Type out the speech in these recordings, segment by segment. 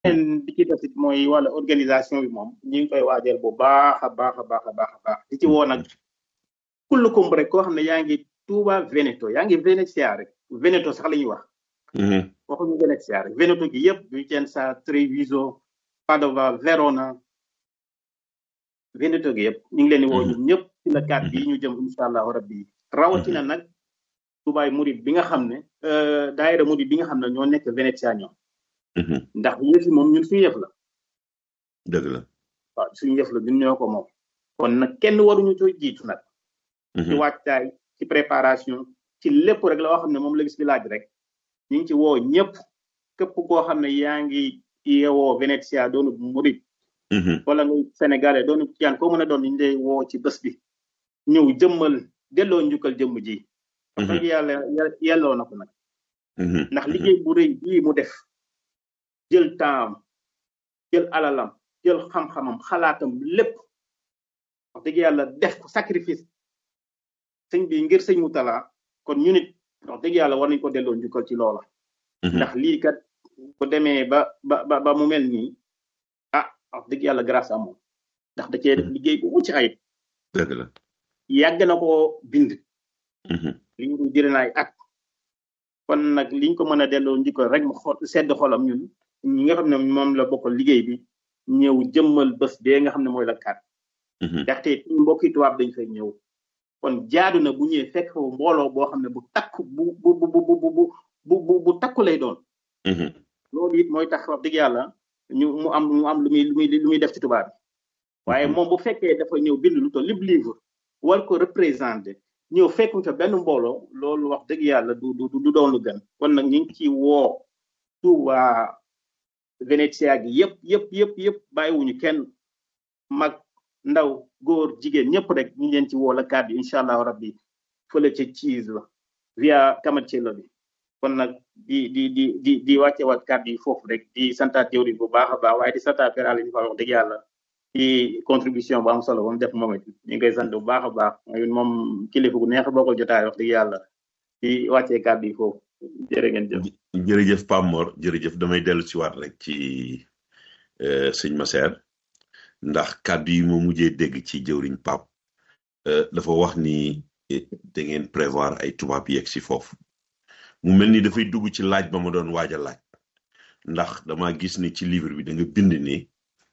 beneen bi ci des it mooy wàllu organisation bi moom ñu ngi koy waajal bu baax a baax a baax a baax a baax di ci woo nag kullukum rek koo xam ne yaa ngi Touba Veneto yaa ngi Venezia rek Veneto sax la ñuy wax waxuñu Venezia rek Veneto gi yëpp Vicenza Treviso Padova Verona Veneto gi yëpp ñu ngi leen di woo ñun ñëpp ci la kat bii ñu jëm incha allahu rabbi rawatina nag Touba Murid bi nga xam ne daayira Murid bi nga xam ne ñoo nekk Venezia ñoom ndax yëf yi moom ñun suñu yëf la dëgg la waaw suñu yëf la ñun ñoo ko moom kon nag kenn waruñu coo jiitu nag ci wàccaay ci préparation ci lépp rek la woo xam ne moom la gis bi laaj rek ñu ngi ci woo ñëpp képp koo xam ne yaa ngi yeewoo Venezia doonu murid wala nga sénégalais doonu tiyaan koo mën a doon ñu lay woo ci bés bi ñëw jëmmal delloo njukkal jëmm ji wax dëgg yàlla yelloo na ko nag ndax liggéey bu rëy bii mu def jël temps jël alalam jël xam-xamam xalaatam lépp wax dëgg yàlla def ko sacrifice sëñ bi ngir sëñ Moutala kon ñu nit wax dëgg yàlla war nañ ko delloo njukkal ci loola ndax lii kat bu demee ba ba ba mu mel nii ah wax dëgg yàlla grâce à moom ndax da cee def liggéey bu mucc ayib dëgg la yàgg na koo bind li ñu jëre naay at kon nag liñ ko mën a delloo njukkal rek mu xol sedd xolam ñun ñi nga xam ne moom la bokkal liggéey bi ñëw jëmmal bés bee nga xam ne mooy la kat ndaxte mbokki tubaab dañ fay ñëw kon jaadu na bu ñëwee fekk foofu mbooloo boo xam ne bu takku bu bu bu bu bu bu bu takku lay doon. loolu it mooy tax wax dëgg yàlla ñu mu am mu am lu muy lu muy lu muy def ci tubaab bi waaye moom bu fekkee dafa ñëw bind lu toll lépp livre war ko représenté ñëw fekk fa benn mbooloo loolu wax dëgg yàlla du du du doon lu gën kon nag ñu ngi ci woo Touba Venezia gi yëpp yëpp yëpp yëpp bàyyiwuñu kenn mag ndaw góor jigéen ñëpp rek ñu leen ci woo la kàddu incha allahu rabbi fële ca Ciis la via Camacello bi kon nag di di di di di wàcce waat kàddu yi foofu rek di santaat jëwriñ bu baax a baax waaye di santaat Père Aliou Fall wax dëgg yàlla ci contribution bu am solo ba mu def moom it ñu ngi koy sant bu baax a baax moom kilifa gu neex bokkal jotaay wax dëgg yàlla di wàccee kàddu yi foofu jërë ngeen jëf. jërëjëf Pape Mor jërëjëf damay dellu si waat rek ci sëñ Masser ndax kàddu yi moo mujjee dégg ci jëwriñ Pape dafa wax ni da ngeen prévoir ay tubaab yeeg si foofu mu mel ni dafay dugg ci laaj ba ma doon waaj a laaj ndax dama gis ni ci livre bi da nga bind ni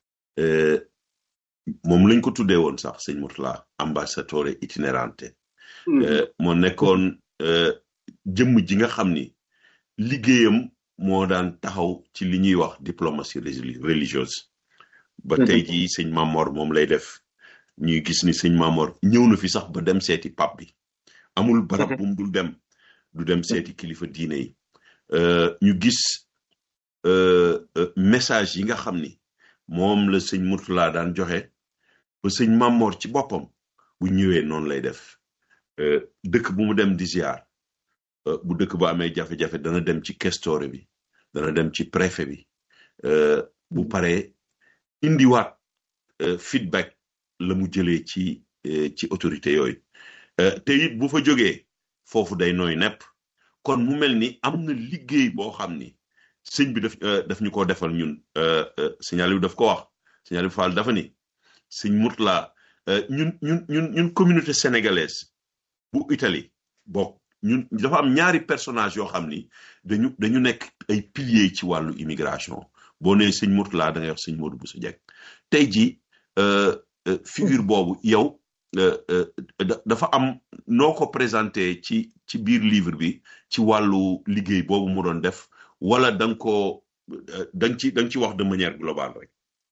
moom lañ ko tuddee woon sax sëñ Mourtala ambassadore itinerante moo nekkoon jëmm ji nga xam ni liggéeyam moo daan taxaw ci li ñuy wax diplomatie religieuse ba tey jii sëñ Mamor moom lay def ñuy gis ni sëñ Mamor ñëw na fi sax ba dem seeti pap bi amul barab bu mu dul dem du dem seeti kilifa diine yi ñu gis message yi nga xam ni moom la sëñ Mourtala daan joxe ba sëñ Mamor ci boppam bu ñëwee noonu lay def dëkk bu mu dem di ziar bu dëkk ba amee jafe-jafe dana dem ci questore bi dana dem ci préfet bi bu paree indiwaat feedback la mu jëlee ci ci autorité yooyu te it bu fa jógee foofu day nooy nepp kon mu mel ni am na liggéey boo xam ni sëñ bi daf daf ñu ko defal ñun signal yu daf ko wax signal yu Fall dafa ni sëñ Mourtala ñun ñun ñun ñun communauté sénégalaise bu Italie bokk ñun dafa am ñaari personnage yoo xam ni dañu dañu nekk ay piliers ci wàllu immigration boo nee sëñ Mourtala da ngay wax sëñ Modou Bousso Dieng tey jii figure boobu yow dafa am noo ko présenté ci ci biir livre bi ci wàllu liggéey boobu mu doon def wala da nga ko da nga ci da nga ci wax de manière globale rek.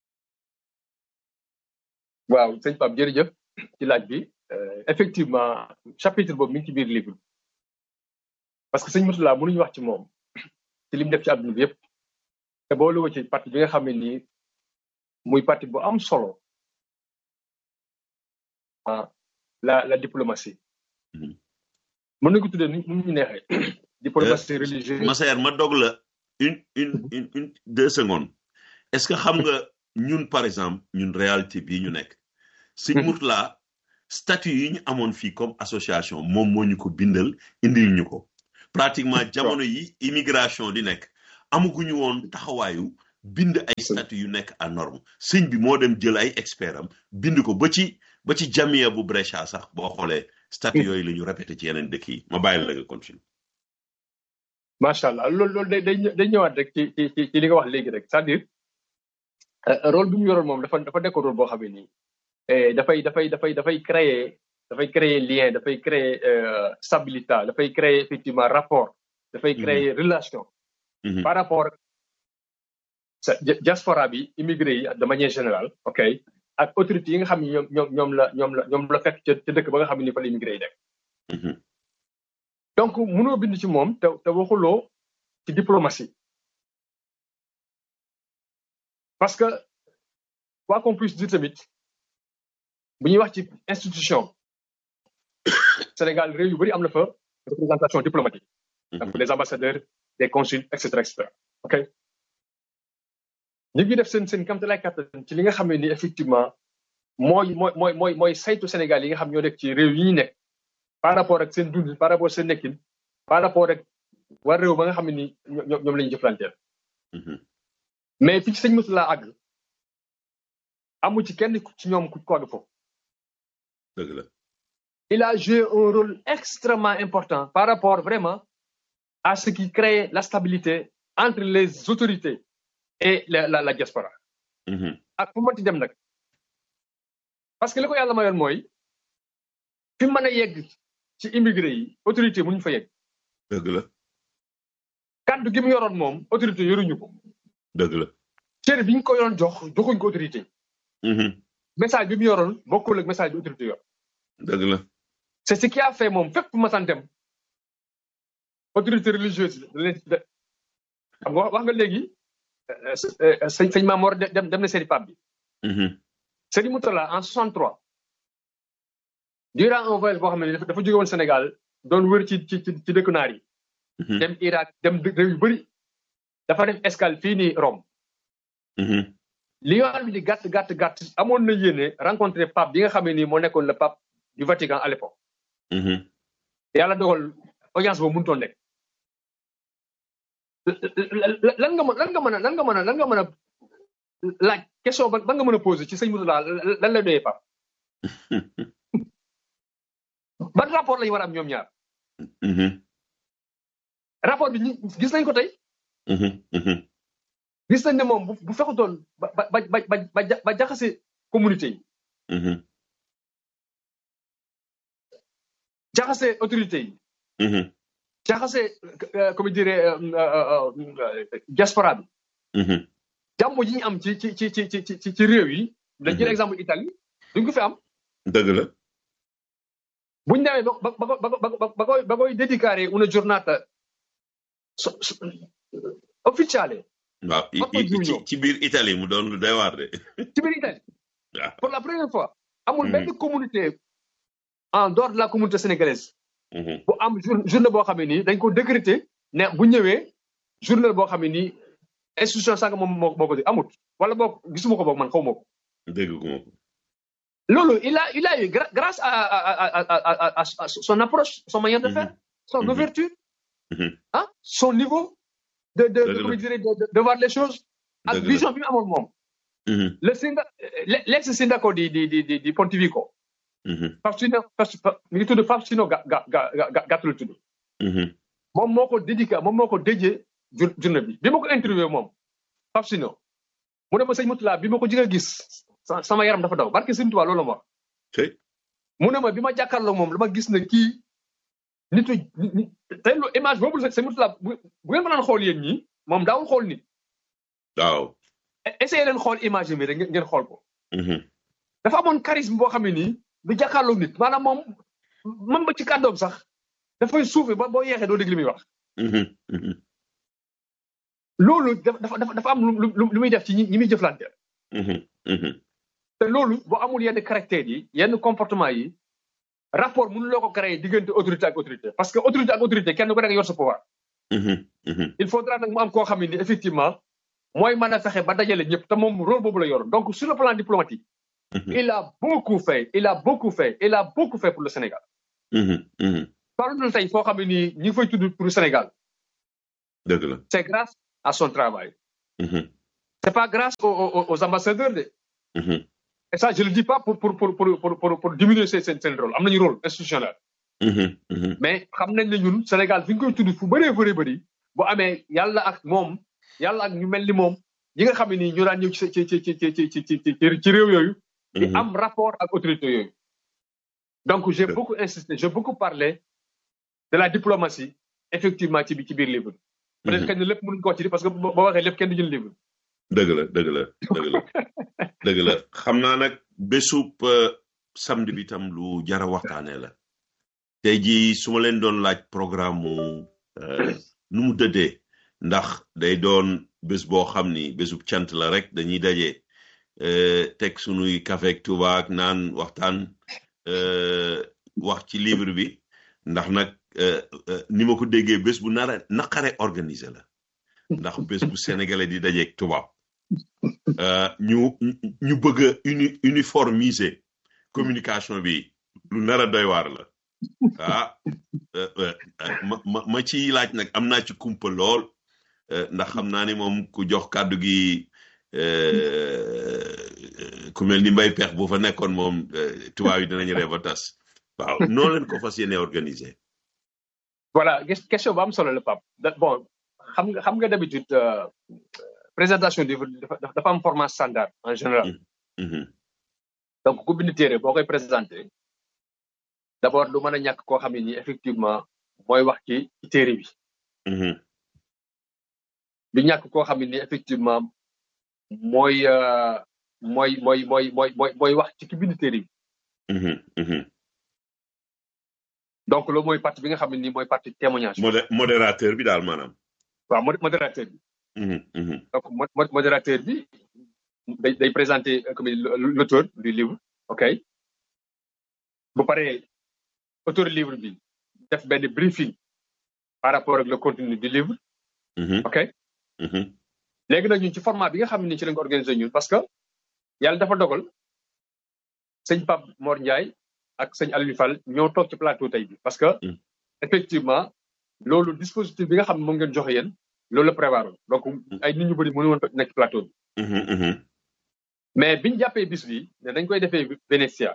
waaw sëñ Pape jërëjëf ci laaj bi effectivement chapitre boobu mi ngi ci biir livre bi parce que sëñ Mourtala mënuñu wax ci moom ci lim def ci àdduna bi yëpp te boole ko ci parti bi nga xam ne nii muy parti bu am solo ah la la diplomatie. mën nañu ko tuddee ni mu ñu neexee. diplomatie religieuse. Massaer ma dog la une une une une deux secondes est-ce que xam nga ñun par exemple ñun réalité bii ñu nekk. Sëñ Mourtala statut yi ñu amoon fii comme association moom moo ñu ko bindal indil ñu ko. pratiquement jamono yi immigration di nekk amaguñu woon taxawaayu bind ay statut yu nekk à norme sëñ bi moo dem jël ay expert am bind ko ba ci ba ci jamia bu Brescia sax boo xoolee statut yooyu la ñu répété ci yeneen dëkk yi ma bàyyi la nga continue macha allah loolu loolu day day day ñëwaat rek ci ci ci li nga wax léegi rek c'est-à-dire rôle bi mu yoroon moom dafa dafa nekk rôle boo xam ne nii dafay dafay dafay dafay créer dafay créer lien dafay créer stabilité dafay créer effectivement rapport dafay créer relation par rapport sa diaspora bi immigré yi de manière générale ok ak autorités yi nga xam ne ñoom ñoom ñoom la ñoom la ñoom la fekk ca dëkk ba nga xam ne ni fa la immigré yi nekk donc mënoo bind ci moom te te waxuloo ci diplomatie parce que quoi qu'on puisse dire tamit bu ñuy wax ci institution Sénégal réew yu bëri am na fa représentation diplomatique donc des ambassadeurs des consuls et cetera et cetera ok ñu ngi def seen seen kamtalaay kattan ci li nga xam ne ni effectivement mooy mooy mooy mooy mooy saytu Sénégal yi nga xam ñoo nekk ci réew yi ñu nekk par rapport ak seen dund par rapport seen nekkin par rapport ak war réew ba nga xam ne ni ñoom ñoom la ñu jëflanteel mais fi ci sëñ Moussa laa àgg amu ci kenn ci ñoom ku ko àgg foofu dëgg la il a joué un rôle extrêmement important par rapport vraiment à ce qui crée la stabilité entre les autorités et la la la diaspora ak fu mënti dem nag parce que li ko yàlla mayoon mooy fi mën a yegg ci immigré yi autorité mënuñu fa yegg dëgg la kaddu gi mu yoroon moom autorité yoruñu ko dëgg la cër bi ñu ko yoroon jox joxuñ ko autorité message bi mu yoroon bokkul ak message bi autorité yor dëgg la c'est ce qui a fait moom fépp masan dem autorité religieuse da xam nga wax nga léegi sëñ sëñ Mamor dem dem na seeti pape bi Sëriñ Moutala en 63 durant un voyage boo xam ne dafa jóge woon Sénégal doon wër ci ci ci dëkku naar yi dem Irak dem réew yu bëri dafa def escale fii nii Rome li yoon bi di gàtt gàtt gàtt amoon na yéene rencontré pape bi nga xam ne nii moo nekkoon le pape du Vatican à l'époque yàlla dogal audience boobu mënutoon nekk lan nga mën lan nga mën a lan nga mën a lan nga mën a laaj question ba nga mën a posé ci sëñ Moutala lan lay doyee pape ban rapport lañu war a am ñoom ñaar rapport bi gis nañ ko tey gis nañ ne moom bu fekkutoon ba ba ba ba ba jaxase communauté yi jaxase autorité yi jaxase comme dirais diaspora bi jàmm ji ñu am ci ci ci ci ci ci réew yi dañ jël exemple Italie duñ ko fi am dëgg la buñ demee ba ba ba ba ba koy ba koy dedicare una giornata ufficiale waaw ci ci biir Italie mu doon lu doy waar de. ci biir Italie. pour la première fois. amul benn communauté en dehors de la communauté sénégalaise. bu am journée boo xam ne nii dañ ko décréter ne bu ñëwee journée boo xam ne nii institution sànq moom moo moo ko di amut wala boog gisuma ko boog man xaw ma ko. dégg ko ma ko. loolu il a il a eu grâce à à à à son approche son manière de faire. son ouverture. ah son niveau. de de de de de voir les choses. ak vision bi mu amoon moom. le synda l'ex syndaco di di di di di Pontevico. Faustino mi ngi tudd Faustino ga ga ga gàtt la tudd. moom moo ko dédica moom moo ko déjee journée bi bi ma ko interviewé moom Faustino mu ne ma sëñ Moutala bi ma ko jëkk a gis sama yaram dafa daw barke sëñ Tuubaa loolu ma wax. mu ne ma bi ma jàkkaarloo moom dama gis ne kii. nitu tey lu image boobu sëñ Moutala bu bu ngeen mënaan xool yéen ñi moom daawul xool nit. waaw. essayé leen xool image bi rek ngeen xool ko. dafa amoon charisme boo xam ne nii du jàkkaarloo nit maanaam moom même ba ci kàddoom sax dafay suufee ba boo yeexee doo dégg li muy wax. loolu dafa dafa dafa am lu lu muy def ci ñi muy jëflanteel. te loolu boo amul yenn caractères yi yenn comportement yi. rapport mënuloo ko créer diggante autorité ak autorité parce que autorité ak autorité kenn ku nekk yor sa pouvoir. il faudra nag mu am koo xam ne ni effectivement mooy mën a fexe ba dajale ñëpp te moom rôle boobu la yor donc sur le plan diplomatique. il a beaucoup fait il a beaucoup fait il a beaucoup fait pour le Sénégal. par exemple tey foo xam ne nii ñi ngi fay tudd pour le Sénégal. dëgg la c'est grâce à son travail. c'est pas grâce aux, aux, aux ambassadeurs de et ça je le dis pas pour pour pour pour pour pour, pour diminuer seen seen seen rôle am nañu rôle institutionnel mais xam nañ ne ñun Sénégal fi ñu koy tudd fu bëree bëri bëri bu amee yàlla ak moom yàlla ak ñu mel ni moom ñi nga xam ne nii ñu daan ñëw ci ci ci ci ci ci ci ci ci réew yooyu di am rapport ak autorité yooyu donc j'ai beaucoup insisté j'ai beaucoup parlé de la diplomatie effectivement ci bi ci biir livre peut-être kenn lépp mënuñ ko wax ci parce que boo waxee lépp kenn du jël livre dëgg la dëgg la dëgg la dëgg la xam naa nag bésub samedi bi tam lu jara waxtaanee la tey jii su ma leen doon laaj programme mu nu mu dëddee ndax day doon bés boo xam ni bésub cant la rek dañuy daje teg sunuy café ak tuba ak naan waxtaan wax ci livre bi ndax nag ni ma ko déggee bés bu nara naqare organisé la ndax bés bu sénégalais di dajeeg tubaab ñu ñu bëgg a uni uniformiser communication bi lu nara doy waar la ah ma ma ma ci laaj nag am naa ci kumpa lool ndax xam naa ni moom ku jox kàddu gi ku mel ni mbay pex bu fa nekkoon moom tubaab yi dinañ ree ba tas waaw noo leen ko fas yéene organiser voilà question bu am solo la Pape bon xam nga xam nga d'habitude présentation livre dafa am format standard en général donc ku bind téere boo koy présenté d'abord du mën a ñàkk koo xam ne nii effectivement mooy wax ci ci téere bi du ñàkk koo xam ne nii effectivement mooy mooy mooy mooy mooy mooy mooy wax ci ki bind téere bi donc loolu mooy partie bi nga xam ne nii mooy partie témoignage modérateur bi daal maanaam waaw modérateur bi donc modérateur bi day day présenter comme l'auteur du livre ok bu paree auteur livre bi def benn briefing par rapport ak le contenu du livre ok léegi nag ñun ci format bi nga xam ne ci lañ ko organisé ñun parce que yàlla dafa dogal sëñ Pape Mor Ndiaye ak sëñ Aliou Fall ñoo toog ci plateau tey bi parce que effectivement loolu dispositif bi nga xam ne moom ngeen joxe yéen loolu la prévoir donc ay nit ñu bëri mënu woon nekk ci plateau bi mais biñu jàppee bis bi ne dañ koy defee Venetia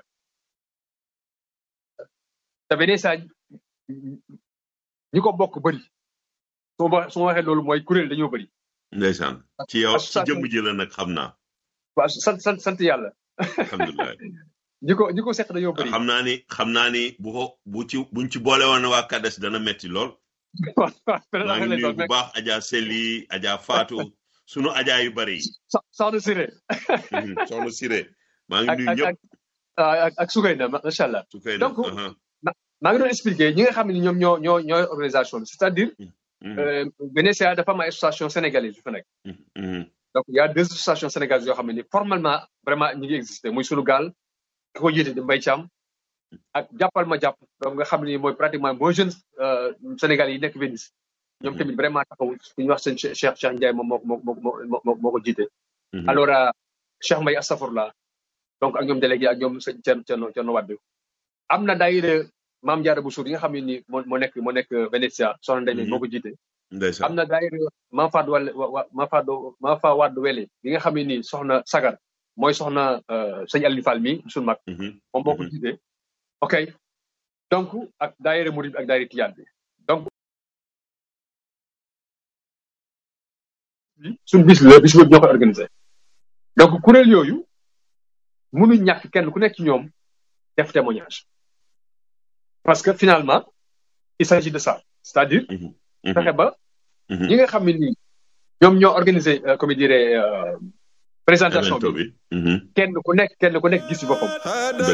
te Venetia ñi ko bokk bëri su ma su ma waxee loolu mooy kuréel dañoo bëri ndeysaan ci yow ci jëmm ji la nag xam naa waaw sant sant sant yàlla alhamdulilah ñi ko ñi ko seq dañoo bëri xam naa ni xam naa ni bu ko bu ci buñ ci boole woon waa Kades dana metti lool maa ngi nuyu bu baax Adja Seli Adja Fatou sunu Adja yu bëri yi soxna Siré soxna Siré maa ngi nuyu ñëpp ak ak Soukayna macha allah Soukayna donc maa ngi doon expliquer ñi nga xam ne ñoom ñoo ñoo ñooy organisation bi c'est-à-dire Venetia dafa am ay association sénégalaise yu fa nekk donc il y a deux associations sénégalaises yoo xam ne ni formellement vraiment ñi ngi existé muy sunu gaal ki ko jiite di Mbaye Thiam ak jàppal ma jàpp donc nga xam ne mooy pratiquement mooy jeune sénégalais yi nekk Venise ñoom tamit vraiment taxaw ku ñuy wax seen Cheikh Cheikh Ndiaye moom moo moo moo moo moo ko jiite alors Cheikh Mbaye Astafurla donc ak ñoom délégué ak ñoom sëñ Thierno Thierno Thierno Wade am na daayira Maam Jaara Bousso yi nga xam ne ni moo moo nekk moo nekk Venetia soxna Ndeye moo ko jiite am na daayira Maam Fadu Wale Maam Fadu Maam Fa Wade Wele bi nga xam ne ni soxna Sagar mooy soxna sëñ Aliou Fall mi suñu mag moom moo ko jiite ok donc ak daayira Murid ak daayira Tijaan bi donc suñu bis la bis boobu ñoo koy organisé donc kuréel yooyu mënuñ ñàkk kenn ku nekk ci ñoom def témoignage parce que finalement il s'agit de ça c'est-à-dire fexe ba ñi nga xam ne nii ñoom ñoo organisé comme dirait présentation bi kenn ku nekk kenn ku nekk gis ci boppam